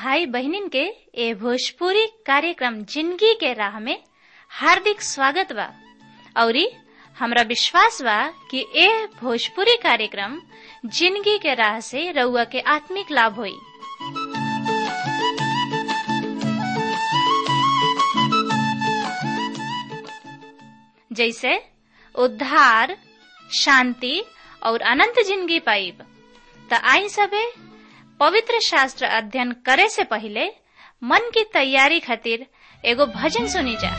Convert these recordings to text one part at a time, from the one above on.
भाई बहनिन के ए भोजपुरी कार्यक्रम जिंदगी के राह में हार्दिक स्वागत बा औरी हमरा विश्वास बा कि ए भोजपुरी कार्यक्रम जिंदगी के राह से रउआ के आत्मिक लाभ होई जैसे उद्धार शांति और अनंत जिंदगी पाइब त आई सबे पवित्र शास्त्र अध्ययन करे से पहले मन की तैयारी खातिर एगो भजन सुनी जा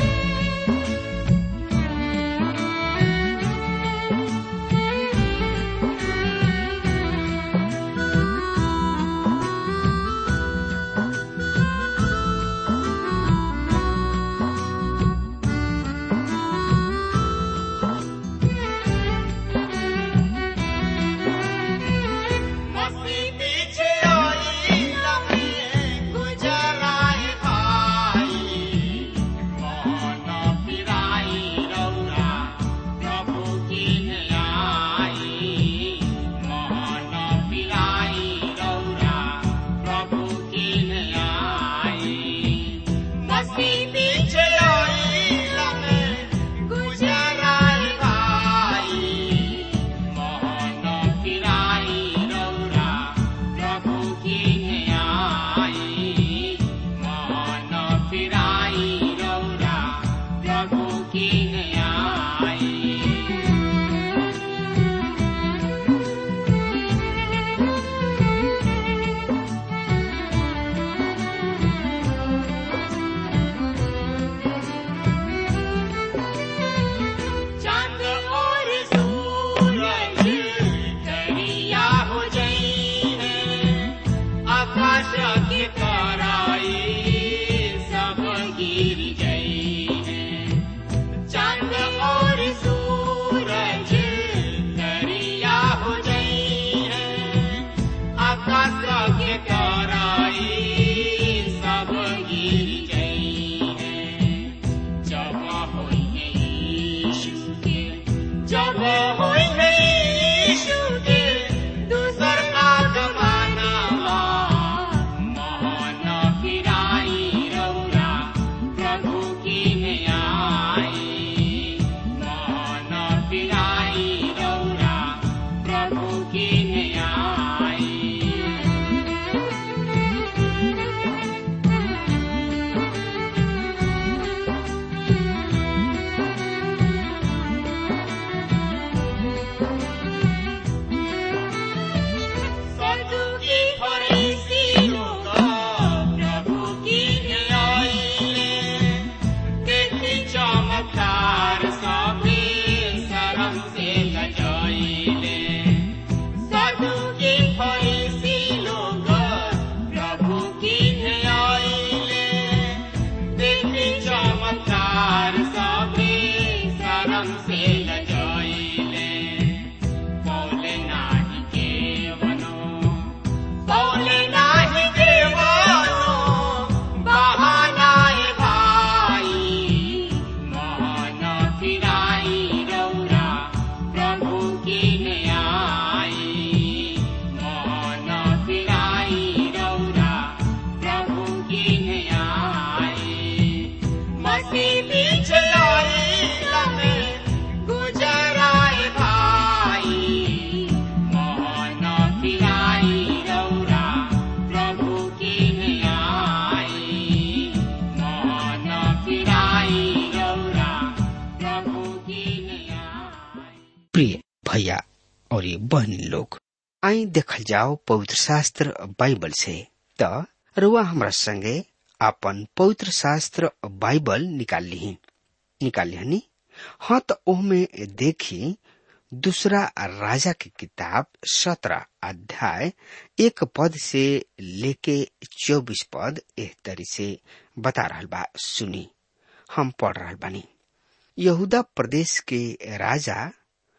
प्रिय भैया और ये बहन लोग आई देखल जाओ पवित्र शास्त्र बाइबल से त रुआ हमरा संगे अपन पवित्र शास्त्र बाइबल निकाल ली निकाल लिहनी हाँ तो ओहमे देखी दूसरा राजा की किताब सत्रह अध्याय एक पद से लेके चौबीस पद एह तरी से बता रहा बा सुनी हम पढ़ रहा बानी यहूदा प्रदेश के राजा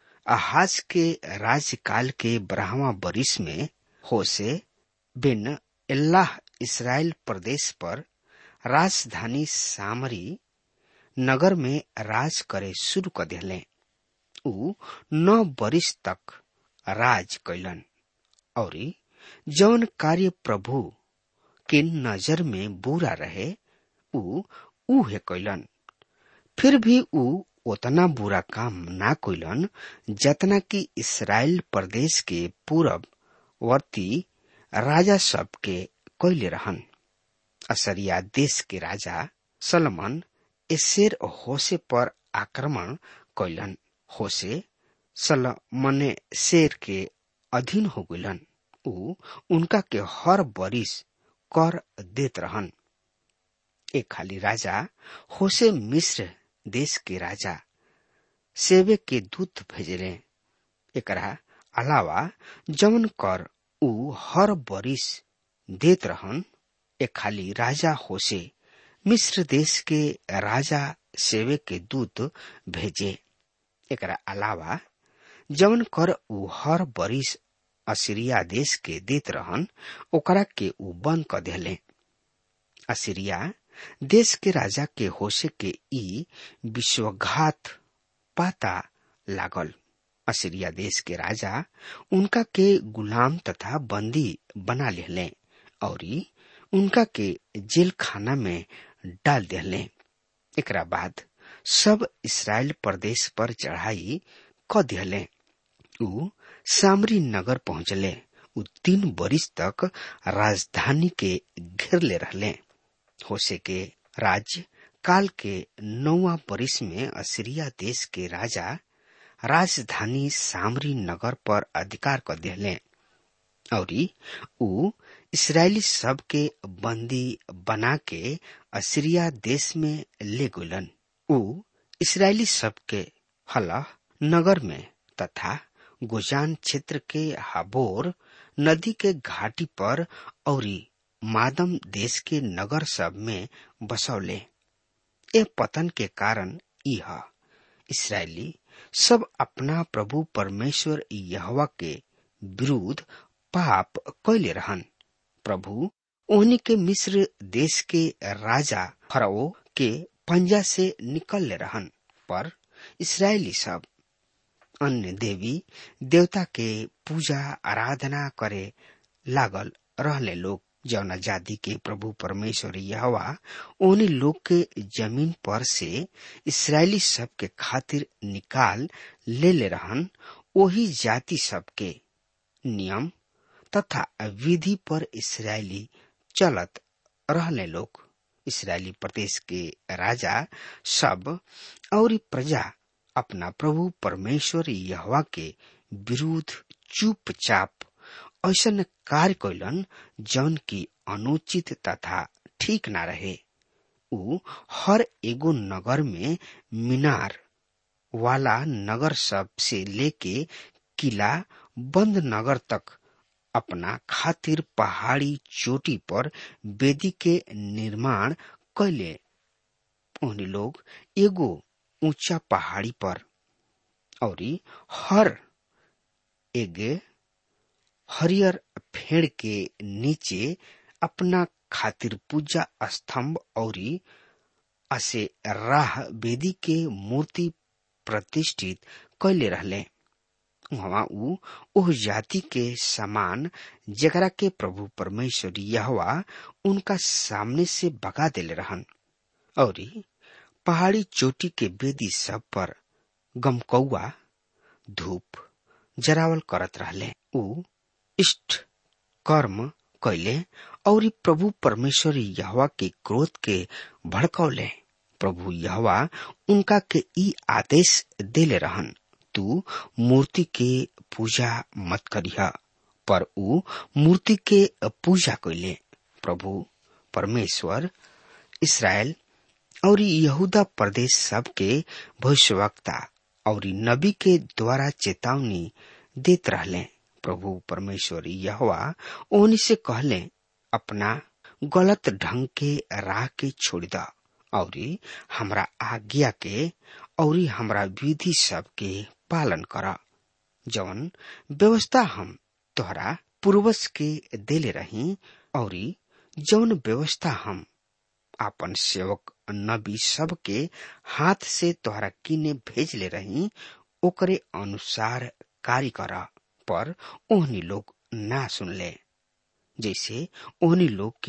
अहाज के राज्यकाल के ब्राह्मा बरिस में होसे बिन अल्लाह इसराइल प्रदेश पर राजधानी सामरी नगर में राज करे शुरू कर दिले ऊ नौ बरिस तक राज कैलन और जौन कार्य प्रभु के नजर में बुरा रहे ऊ उहे कैलन फिर भी ऊ उतना बुरा काम ना कैलन जतना कि इसराइल प्रदेश के पूरब वर्ती राजा सब के कैले रहन असरिया देश के राजा सलमन एसेर होसे पर आक्रमण कैलन होसे सलमने शेर के अधीन हो गइलन ऊ उनका के हर बरिस कर देत रहन एक खाली राजा होसे मिस्र देश के राजा सेवे के दूत भेजले एकरा अलावा जवन कर ऊ हर बरिस देत रहन एक खाली राजा होसे मिस्र देश के राजा सेवे के दूत भेजे एकरा अलावा जवन कर ऊ हर बरिस असीरिया देश के देत रहन ओकरा के ऊ बंद क देले असीरिया देश के राजा के होसे के ई विश्वघात पाता लागल असीरिया देश के राजा उनका के गुलाम तथा बंदी बना लेले और उनका के जेल खाना में डाल दिले एकरा बाद सब इसराइल प्रदेश पर चढ़ाई क दिले ऊ सामरी नगर पहुंचले ऊ तीन बरिस तक राजधानी के घेरले रहले होसे के राज्य काल के नौवा बरिस में असीरिया देश के राजा राजधानी सामरी नगर पर अधिकार कर दिले और ऊ इसराइली सब के बंदी बना के असीरिया देश में ले गुलन ऊ इसराइली सब के हलह नगर में तथा गोजान क्षेत्र के हाबोर नदी के घाटी पर और मादम देश के नगर सब में बसौले ए पतन के कारण यह इसराइली सब अपना प्रभु परमेश्वर यहवा के विरुद्ध पाप कैले रहन प्रभु ओहनी के मिस्र देश के राजा फरो के पंजा से निकल रहन पर इसराइली सब अन्य देवी देवता के पूजा आराधना करे लागल रहले लोग जौना जाति के प्रभु परमेश्वर यहवा ओने लोग के जमीन पर से इसराइली सब के खातिर निकाल ले ले रहन वही जाति सब के नियम तथा विधि पर इसराइली चलत रहले लोग इसराइली प्रदेश के राजा सब और प्रजा अपना प्रभु परमेश्वर यहवा के विरुद्ध चुपचाप ऐसन कार्य कैलन जौन की अनुचित तथा ठीक ना रहे ऊ हर एगो नगर में मीनार वाला नगर सब से लेके किला बंद नगर तक अपना खातिर पहाड़ी चोटी पर वेदी के निर्माण कैले उन्हीं लोग एगो ऊंचा पहाड़ी पर और हर एगे हरियर फेड़ के नीचे अपना खातिर पूजा स्तंभ और असे राह वेदी के मूर्ति प्रतिष्ठित कैले रहले वहाँ ऊ ओह जाति के समान जकरा के प्रभु परमेश्वर यहवा उनका सामने से भगा देले रहन और पहाड़ी चोटी के बेदी सब पर गमकौआ धूप जरावल करत रहले ऊ इष्ट कर्म कैले और प्रभु परमेश्वर यहवा के क्रोध के भड़कौले प्रभु यहवा उनका के ई आदेश देले रहन तू मूर्ति के पूजा मत करिह पर ऊ मूर्ति के पूजा कैले प्रभु परमेश्वर इसराइल और यहूदा प्रदेश सब के भविष्यवक्ता और नबी के द्वारा चेतावनी देत रहले प्रभु परमेश्वर यहवा ओनी से कहले अपना गलत ढंग के राह के छोड़ द और हमरा आज्ञा के और हमरा विधि सब के पालन कर जवन व्यवस्था हम तोहरा पूर्वज के देले रही और जवन व्यवस्था हम आपन सेवक नबी सब के हाथ से तोहरा किने भेज ले रही ओकरे अनुसार कार्य कर पर ओहनी लोग ना सुनले जैसे ओहनी लोग के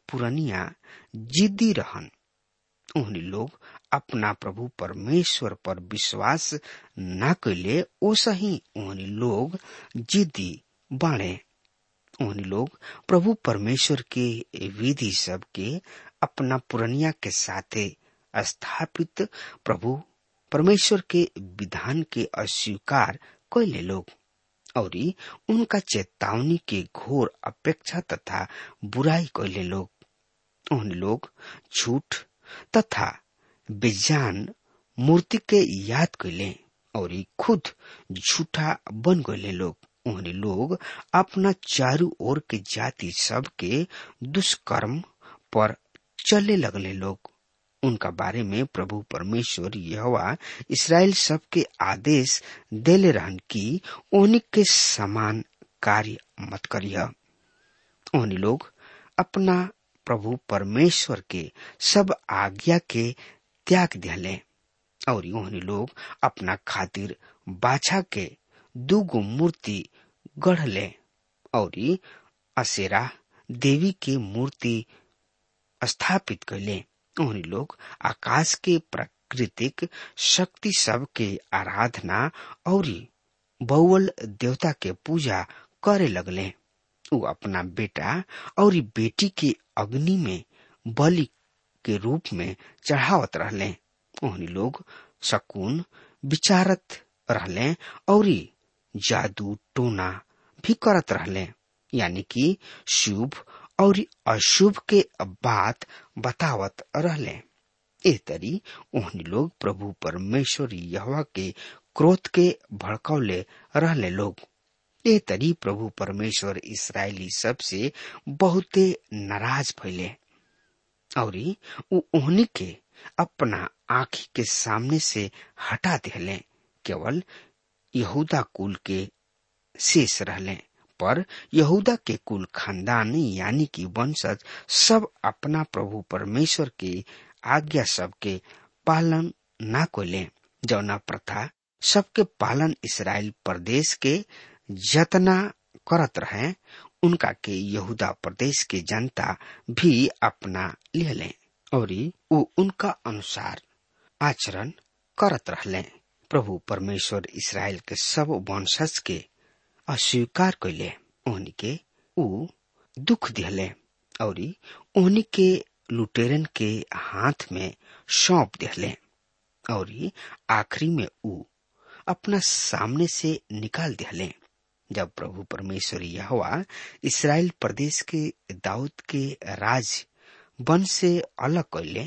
पुरनिया जिद्दी रहन उन्हीं लोग अपना प्रभु परमेश्वर पर विश्वास न कैले ओसा ही उन्हीं लोग जिद्दी बाणे उन्हीं लोग प्रभु परमेश्वर के विधि सब के अपना पुरनिया के साथे स्थापित प्रभु परमेश्वर के विधान के अस्वीकार कैले लोग और उनका चेतावनी के घोर अपेक्षा तथा बुराई कैले लोग उन लोग झूठ तथा बेजान मूर्ति के याद कैले और खुद झूठा बन गए लोग उन्हें लोग अपना चारू ओर के जाति सब के दुष्कर्म पर चले लगले लोग उनका बारे में प्रभु परमेश्वर यहोवा इसराइल सब के आदेश देले रहन कि उन्हीं के समान कार्य मत करिय उन्हीं लोग अपना प्रभु परमेश्वर के सब आज्ञा के त्याग दिले और उन्हीं लोग अपना खातिर बाछा के दुगो मूर्ति गढ़ले और असेरा देवी के मूर्ति स्थापित कैले उन्हीं लोग आकाश के प्राकृतिक शक्ति सब के आराधना और बौवल देवता के पूजा करे लगले उ अपना बेटा और बेटी के अग्नि में बलि के रूप में चढ़ावत रहले उन्हीं लोग शकुन विचारत रहले और जादू टोना भी करत रहले यानी कि शुभ और अशुभ के बात बतावत रहले ए तरी उन्हीं लोग प्रभु परमेश्वर यहवा के क्रोध के भड़कौले रहले लोग ए तरी प्रभु परमेश्वर इसराइली सबसे बहुते नाराज भैले और उन्हीं के अपना आंखी के सामने से हटा दिले केवल यहूदा कुल के शेष रहले पर यहूदा के कुल खानदान यानी कि वंशज सब अपना प्रभु परमेश्वर के आज्ञा सब के पालन ना कोले जौना प्रथा सबके पालन इसराइल प्रदेश के जतना करत रहे उनका के यहूदा प्रदेश के जनता भी अपना ले लें और वो उनका अनुसार आचरण करत रहले प्रभु परमेश्वर इसराइल के सब वंशज के अस्वीकार कैले उन्हीं के ऊ दुख दिले और उन्हीं के लुटेरन के हाथ में सौंप दिले और आखिरी में ऊ अपना सामने से निकाल दिले जब प्रभु परमेश्वर यहोवा इसराइल प्रदेश के दाऊद के राज वन से अलग कैले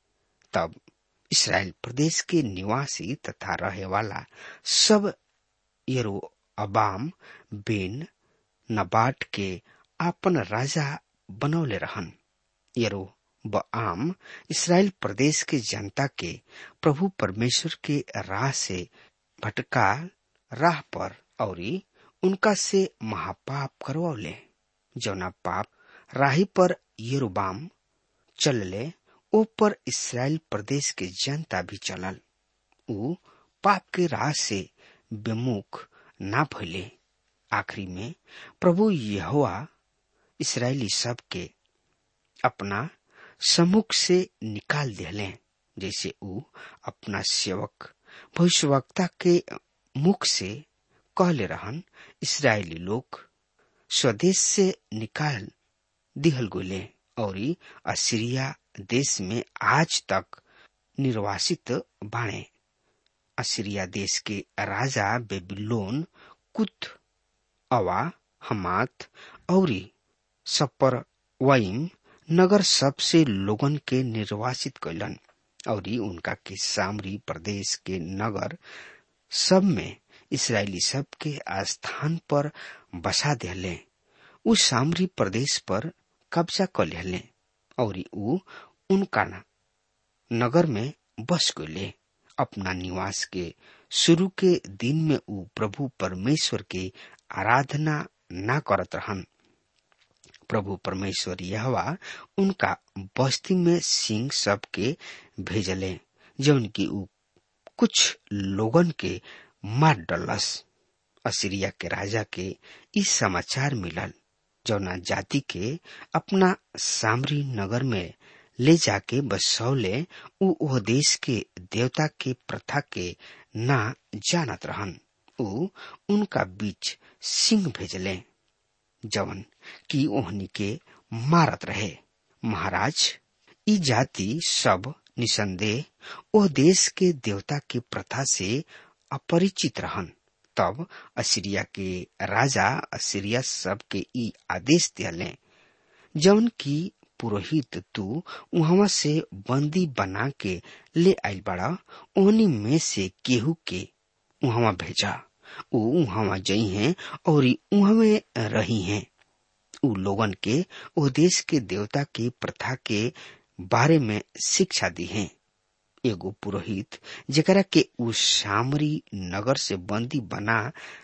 तब इसराइल प्रदेश के निवासी तथा रहे वाला सब यरो अबाम बेन नबाट के आपन राजा बनौले रहन यरो आम इसराइल प्रदेश के जनता के प्रभु परमेश्वर के राह से भटका राह पर और उनका से महापाप करवले जौना पाप राही पर यरोबाम चलले ओ पर इसराइल प्रदेश के जनता भी चलल ऊ पाप के राह से विमुख ना भइले आखिरी में प्रभु यहोवा इसराइली सब के अपना सम्मुख से निकाल दिले जैसे ऊ अपना सेवक भविष्यवक्ता के मुख से कहले रहन इसराइली लोग स्वदेश से निकाल दिहल गोले और असीरिया देश में आज तक निर्वासित बाणे असीरिया देश के राजा बेबीलोन कुत अवा हमात और सपर वाइम नगर सबसे लोगन के निर्वासित कैलन और उनका के सामरी प्रदेश के नगर सब में इसराइली सब के स्थान पर बसा दिले उ सामरी प्रदेश पर कब्जा कर लेले और उ उनका नगर में बस गए अपना निवास के शुरू के दिन में उ प्रभु परमेश्वर के आराधना ना करत रहन प्रभु परमेश्वर यहवा उनका बस्ती में सिंह सब के भेजले जौन की उ कुछ लोगन के मार डलस असीरिया के राजा के इस समाचार मिलल जौना जाति के अपना सामरी नगर में ले जाके बसौले उ ओह देश के देवता के प्रथा के ना जानत रहन उ उनका बीच सिंह भेजले जवन की ओहनी के मारत रहे महाराज ई जाति सब निसंदेह ओ देश के देवता के प्रथा से अपरिचित रहन तब असीरिया के राजा असीरिया सब के ई आदेश दिले जौन की पुरोहित तू उहवा से बंदी बना के ले आइल बड़ा ओहनी में से केहू के उहवा भेजा उ उहवा जई हैं और उहवे रही हैं उ लोगन के ओ देश के देवता के प्रथा के बारे में शिक्षा दी है एगो पुरोहित जेकरा के उ सामरी नगर से बंदी बना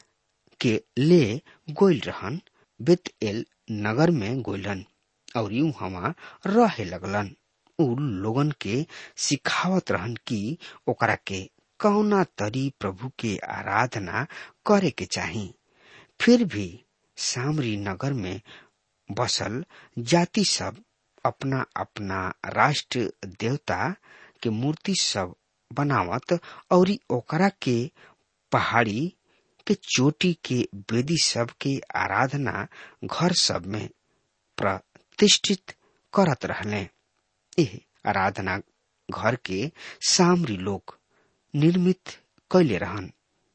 के ले गोइल रहन बेत एल नगर में गोइलन और यूं हवा रहे लगलन उ लोगन के सिखावत रहन कि ओकरा के कौना तरी प्रभु के आराधना करे के चाही फिर भी सामरी नगर में बसल जाति सब अपना अपना राष्ट्र देवता के मूर्ति सब बनावत और ओकरा के पहाड़ी के चोटी के वेदी सब के आराधना घर सब में प्रतिष्ठित करत रहले एह आराधना घर के सामरी लोग निर्मित कैले रहन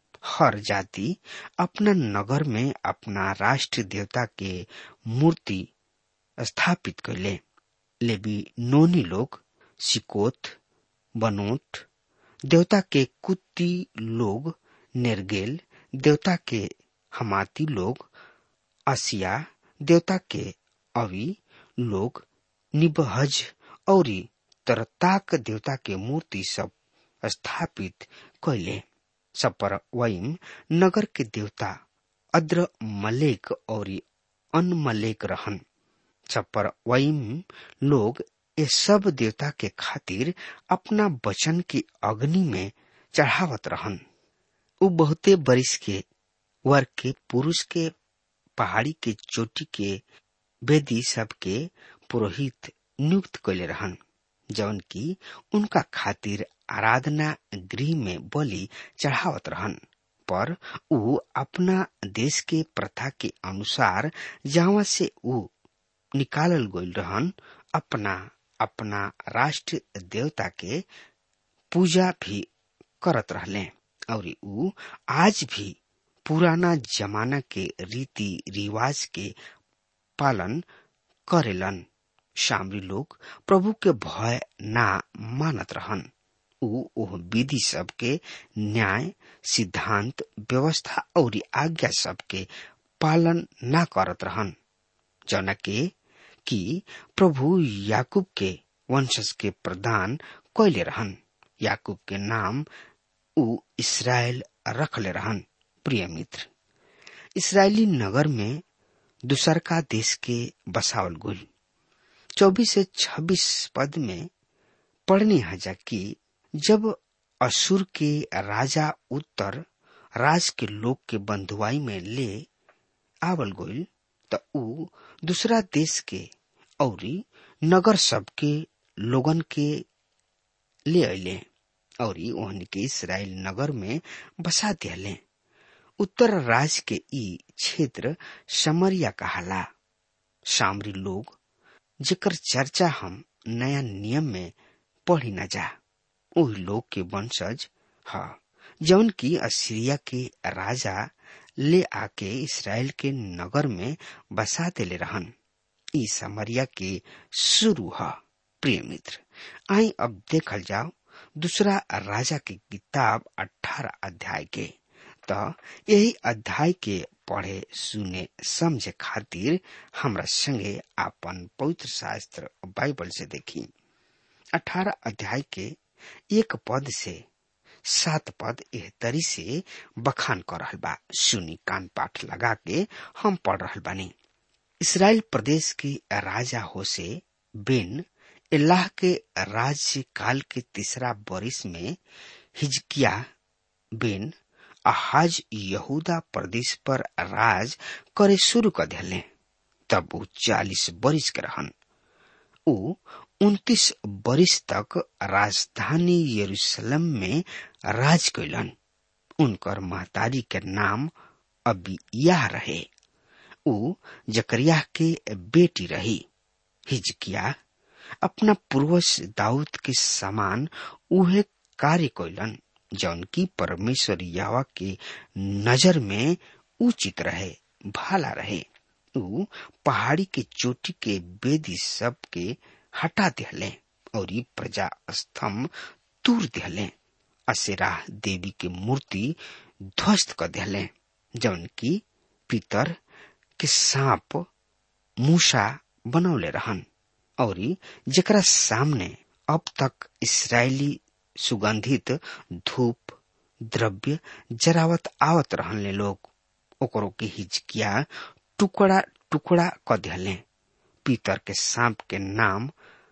हर जाति अपना नगर में अपना राष्ट्र देवता के मूर्ति स्थापित कैले लेबी नोनी लोग सिकोत बनोट देवता के कुत्ती लोग नेरगेल देवता के हमाती लोग असिया देवता के अवि लोग निबहज और तरताक देवता के मूर्ति सब स्थापित कैले सपर वईम नगर के देवता अद्र मलेक और अन मलेक रहन सपर वईम लोग ये सब देवता के खातिर अपना वचन की अग्नि में चढ़ावत रहन उ बहुते बरिस के वर्ग के पुरुष के पहाड़ी के चोटी के वेदी सब के पुरोहित नियुक्त कैले रहन जौन की उनका खातिर आराधना गृह में बलि चढ़ावत रहन पर उ अपना देश के प्रथा के अनुसार जहाँ से उ निकालल गईल रहन अपना अपना राष्ट्र देवता के पूजा भी करत रहले और उ आज भी पुराना जमाना के रीति रिवाज के पालन करेलन सामरी लोग प्रभु के भय ना मानत रहन उ ओह विधि सब के न्याय सिद्धांत व्यवस्था और आज्ञा सब के पालन ना करत रहन जना के कि प्रभु याकूब के वंशज के प्रदान कैले रहन याकूब के नाम उ इसराइल रखले रहन प्रिय मित्र इसराइली नगर में दूसर का देश के बसावल गुल चौबीस से छब्बीस पद में पढ़ने हजा कि जब असुर के राजा उत्तर राज के लोग के बंधुआई में ले आवल गोइल त उ दूसरा देश के औरी नगर सब के लोगन के ले अले और ओहन के इसराइल नगर में बसा दियाले उत्तर राज के ई क्षेत्र समरिया कहाला सामरी लोग जेकर चर्चा हम नया नियम में पढ़ी न जा ओही लोग के वंशज ह जौन की असीरिया के राजा ले आके इसराइल के नगर में बसा देले रहन ई समरिया के शुरू ह प्रिय मित्र आई अब देखल जाओ दूसरा राजा की किताब अठारह अध्याय के त यही अध्याय के पढ़े सुने समझे खातिर हमरा संगे आपन पवित्र शास्त्र बाइबल से देखी अठारह अध्याय के एक पद से सात पद एह तरी से बखान कर रहल बा सुनी कान पाठ लगा के हम पढ़ रहल बानी इसराइल प्रदेश की राजा होसे बिन अल्लाह के राज्य काल के तीसरा बरिस में हिजकिया बिन अहाज यहूदा प्रदेश पर राज करे शुरू कर दिले तब ऊ चालीस बरिस के रहन ऊ उन्तीस बरिस तक राजधानी यरूशलेम में राज कैलन उनकर महतारी के नाम अबिया रहे ऊ जकरिया के बेटी रही हिजकिया अपना पूर्वज दाऊद के समान उहे कार्य कैलन जौन की परमेश्वर यावा के नजर में उचित रहे भाला रहे ऊ पहाड़ी के चोटी के बेदी सब के हटा दिहले और ई प्रजा स्तंभ तूर दिहले असेरा देवी के मूर्ति ध्वस्त कर दिहले जौन की पितर के सांप मूसा बनौले रहन और जकरा सामने अब तक इसराइली सुगंधित धूप द्रव्य जरावत आवत रहने लोग ओकरो के हिचकिया टुकड़ा टुकड़ा क दिहले पीतर के सांप के नाम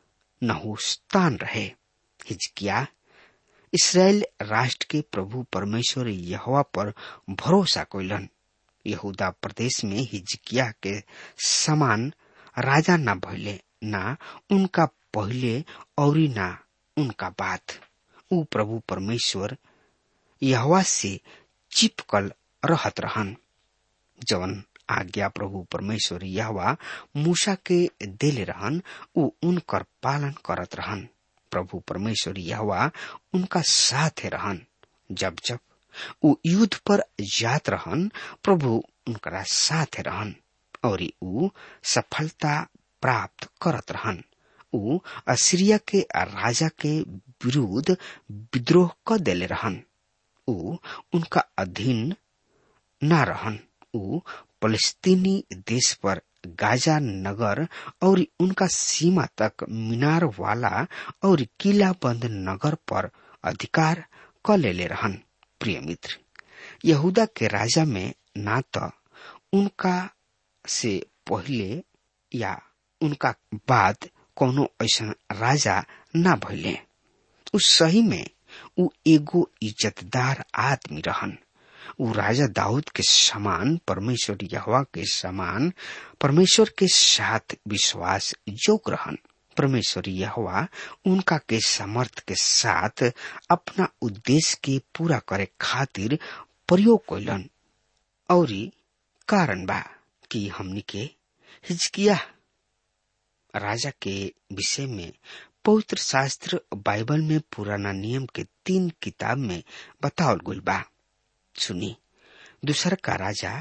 नहुस्तान रहे हिजकिया इसराइल राष्ट्र के प्रभु परमेश्वर यहोवा पर भरोसा कैलन यहूदा प्रदेश में हिजकिया के समान राजा न भइले ना उनका पहले और ना उनका बात ऊ प्रभु परमेश्वर यहवा से चिपकल रहत रहन जवन आज्ञा प्रभु परमेश्वर यहवा मूसा के देले रहन ऊ उनकर पालन करत रहन प्रभु परमेश्वर यहवा उनका साथ रहन जब जब ऊ युद्ध पर जात रहन प्रभु उनकरा साथ रहन और ऊ सफलता प्राप्त करत रहन ऊ असीरिया के राजा के विरुद्ध विद्रोह क देले रहन ऊ उनका अधीन न रहन ऊ फलस्तीनी देश पर गाजा नगर और उनका सीमा तक मीनार वाला और किला बंद नगर पर अधिकार क लेले रहन प्रिय मित्र यहूदा के राजा में ना तो उनका से पहले या उनका बाद कोनो ऐसा राजा ना भइले उ सही में उ एगो इज्जतदार आदमी रहन उ राजा दाऊद के समान परमेश्वर यहवा के समान परमेश्वर के साथ विश्वास जोग रहन परमेश्वर यहवा उनका के समर्थ के साथ अपना उद्देश्य के पूरा करे खातिर प्रयोग कैलन और कारण बा कि हमनी के हिजकिया राजा के विषय में पवित्र शास्त्र बाइबल में पुराना नियम के तीन किताब में बतावल गुल बा सुनी दूसर का राजा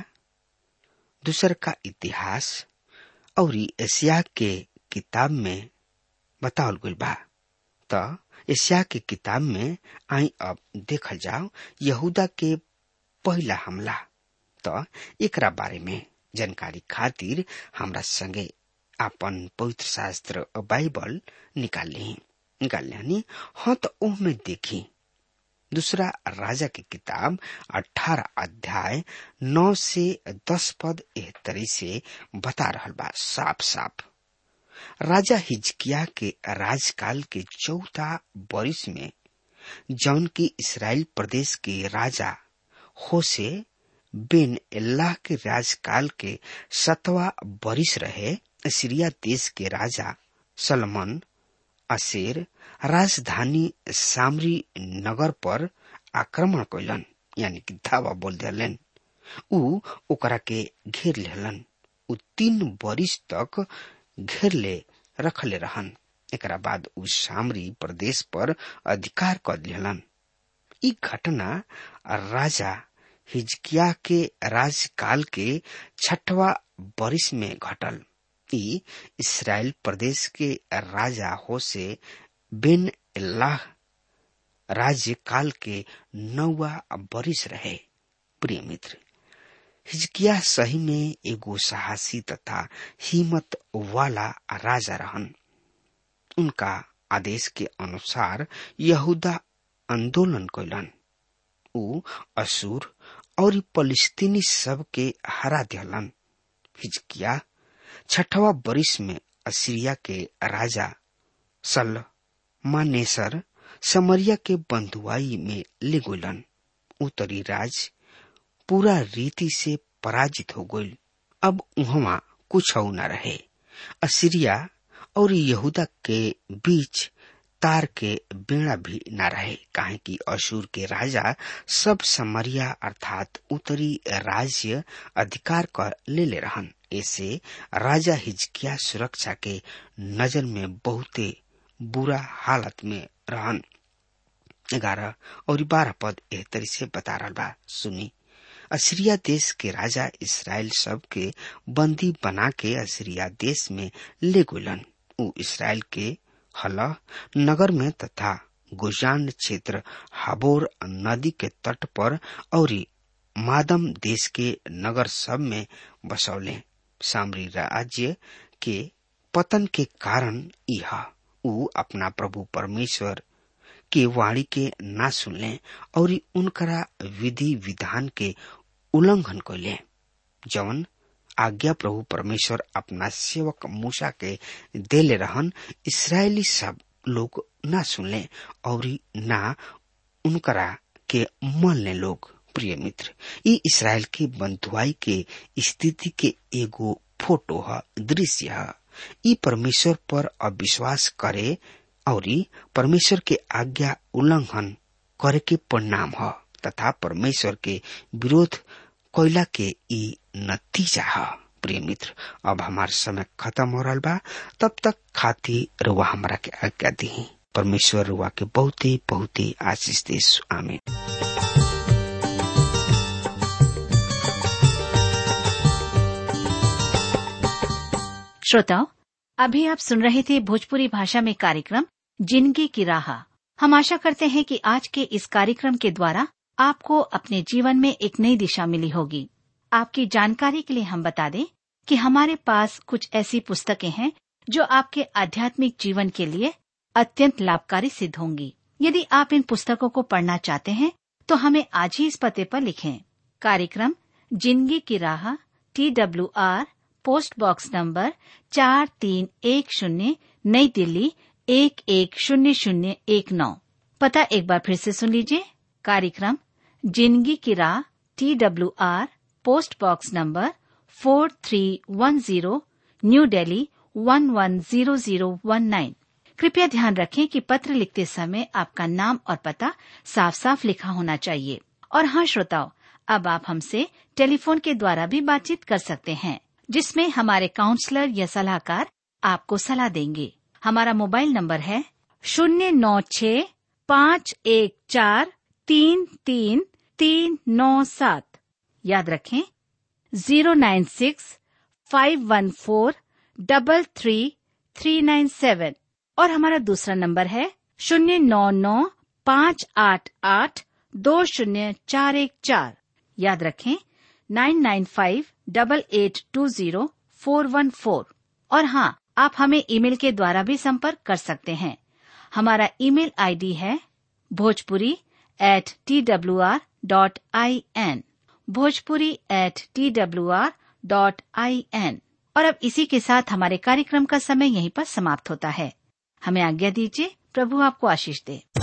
दूसर का इतिहास और एशिया के किताब में बतावल गुल बा तो एशिया के किताब में आई अब देखल जाओ यहूदा के पहला हमला तो एकरा बारे में जानकारी खातिर हमरा संगे आपन पवित्र शास्त्र बाइबल निकाल ली निकाल लियानी हाँ तो ओह में देखी दूसरा राजा की किताब अठारह अध्याय नौ से दस पद एह तरी से बता रहा बा साफ साफ राजा हिजकिया के राजकाल के चौथा बरिस में जौन की इसराइल प्रदेश के राजा होसे बिन अल्लाह के राजकाल के सतवा बरिस रहे सीरिया देश के राजा सलमन असेर राजधानी सामरी नगर पर आक्रमण कैलन यानी कि धावा बोल दिलन उ ओकरा के घेर लेलन उ तीन बरिस तक घेर ले रखले रहन एकरा बाद उ सामरी प्रदेश पर अधिकार कर लेलन ई घटना राजा हिजकिया के राजकाल के छठवा बरिस में घटल ई इसराइल प्रदेश के राजा हो से बिन अल्लाह राज्य काल के नौवा बरिस रहे प्रिय मित्र हिजकिया सही में एगो साहसी तथा हिम्मत वाला राजा रहन उनका आदेश के अनुसार यहूदा आंदोलन कैलन उ असुर और फलिस्तीनी सब के हरा दिलन हिजकिया छठवा बरिस में असीरिया के राजा सल मानेसर समरिया के बंधुआई में ले गोलन उत्तरी राज पूरा रीति से पराजित हो गई अब उहवा कुछ न रहे असीरिया और यहूदा के बीच तार के बेड़ा भी न रहे काहे कि अशूर के राजा सब समरिया अर्थात उत्तरी राज्य अधिकार कर ले ले रहन ऐसे राजा हिजकिया सुरक्षा के नजर में बहुते बुरा हालत में रहन ग्यारह और बारह पद एह तरी से बता रहा बा सुनी असीरिया देश के राजा इसराइल सब के बंदी बना के असीरिया देश में ले गुलन उ इसराइल के हला नगर में तथा गुजान क्षेत्र हाबोर नदी के तट पर और मादम देश के नगर सब में बसौले सामरी राज्य के पतन के कारण यह उ अपना प्रभु परमेश्वर के वाणी के ना सुनले और उनकरा विधि विधान के उल्लंघन कैले जवन आज्ञा प्रभु परमेश्वर अपना सेवक मूसा के देले रहन इसराइली सब लोग ना सुनले और ना उनकरा के मनले लोग प्रिय मित्र ये इसराइल की बंधुआई के स्थिति के एगो फोटो है दृश्य है ई परमेश्वर पर अविश्वास करे और परमेश्वर के आज्ञा उल्लंघन करे के परिणाम है तथा परमेश्वर के विरोध कोयला के ई नतीजा है प्रिय मित्र अब हमार समय खत्म हो रहा बा तब तक खाती रुआ हमारा के आज्ञा दी परमेश्वर रुआ के बहुत ही बहुत ही आशीष दे आमीन श्रोताओं अभी आप सुन रहे थे भोजपुरी भाषा में कार्यक्रम जिंदगी की राह हम आशा करते हैं कि आज के इस कार्यक्रम के द्वारा आपको अपने जीवन में एक नई दिशा मिली होगी आपकी जानकारी के लिए हम बता दें कि हमारे पास कुछ ऐसी पुस्तकें हैं जो आपके आध्यात्मिक जीवन के लिए अत्यंत लाभकारी सिद्ध होंगी यदि आप इन पुस्तकों को पढ़ना चाहते हैं तो हमें आज ही इस पते पर लिखें कार्यक्रम जिंदगी की राह T W R post box number चार तीन एक शून्य नई दिल्ली एक एक शून्य शून्य एक नौ पता एक बार फिर से सुन लीजिए कार्यक्रम जिंदगी की राह T W R post box number four three one zero new Delhi one one zero zero one nine कृपया ध्यान रखें कि पत्र लिखते समय आपका नाम और पता साफ साफ लिखा होना चाहिए और हाँ श्रोताओं अब आप हमसे टेलीफोन के द्वारा भी बातचीत कर सकते हैं जिसमें हमारे काउंसलर या सलाहकार आपको सलाह देंगे हमारा मोबाइल नंबर है शून्य नौ छ पाँच एक चार तीन तीन तीन नौ सात याद रखें zero nine six five one four double three three nine seven और हमारा दूसरा नंबर है शून्य नौ नौ पाँच आठ आठ दो शून्य चार एक चार याद रखें nine nine five double eight two zero four one four और हाँ आप हमें ईमेल के द्वारा भी संपर्क कर सकते हैं हमारा ईमेल आईडी है Bhojpuri at T W R dot I N Bhojpuri at T W R dot I N और अब इसी के साथ हमारे कार्यक्रम का समय यहीं पर समाप्त होता है हमें आज्ञा दीजिए प्रभु आपको आशीष दे